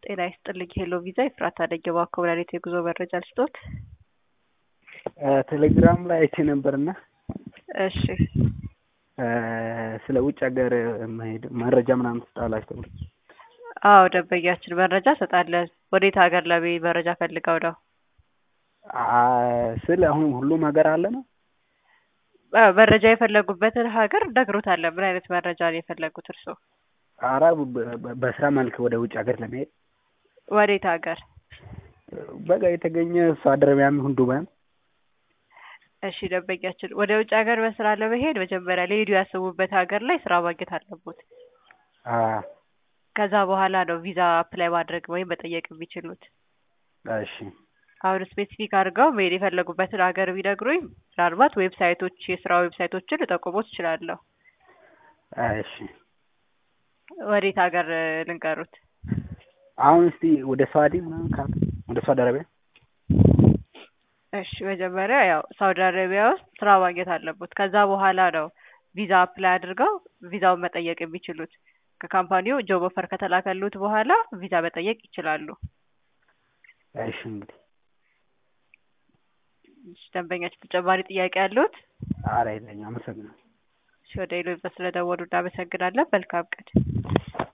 ጤና ይስጥልኝ ሄሎ ቪዛ ኤፍራታ ነኝ እባክዎ ምን አይነት የጉዞ መረጃ ልስጥዎት? ቴሌግራም ላይ አይቼ ነበርና እሺ ስለ ውጭ ሀገር መሄድ መረጃ ምናምን ትሰጣላችሁ ተብሎ አዎ ደንበኛችን መረጃ እንሰጣለን። ወዴት ሀገር ለመሄድ መረጃ ፈልገው ነው? ስለ አሁን ሁሉም ሀገር አለ ነው? አዎ መረጃ የፈለጉበትን ሀገር እነግሮታለን። ምን አይነት መረጃ ነው የፈለጉት እርስዎ? ኧረ በስራ መልክ ወደ ውጭ ሀገር ለመሄድ ወዴት ሀገር? በቃ የተገኘ ሳውዲ አረቢያም ይሁን ዱባይም እሺ ደንበኛችን ወደ ውጭ ሀገር በስራ ለመሄድ መጀመሪያ ሊሄዱ ያሰቡበት ሀገር ላይ ስራ ማግኘት አለቦት። ከዛ በኋላ ነው ቪዛ አፕላይ ማድረግ ወይም መጠየቅ የሚችሉት። እሺ አሁን ስፔሲፊክ አድርገው መሄድ የፈለጉበትን ሀገር ቢነግሩኝ ምናልባት ዌብሳይቶች የስራ ዌብሳይቶችን ልጠቁሞት እችላለሁ። እሺ ወዴት ሀገር ልንገሩት? አሁን እስቲ ወደ ሳውዲ ምናምን ካለ ወደ ሳውዲ አረቢያ እሺ መጀመሪያ ያው ሳውዲ አረቢያ ውስጥ ስራ ማግኘት አለቦት። ከዛ በኋላ ነው ቪዛ አፕላይ አድርገው ቪዛውን መጠየቅ የሚችሉት። ከካምፓኒው ጆብ ኦፈር ከተላከሉት በኋላ ቪዛ መጠየቅ ይችላሉ። እሺ እንግዲህ እሺ ደንበኛችን ተጨማሪ ጥያቄ ያሉት? ኧረ የለኝም አመሰግናለሁ። እሺ ወደ ኢሎ ስለደወሉ እናመሰግናለን። መልካም ቀን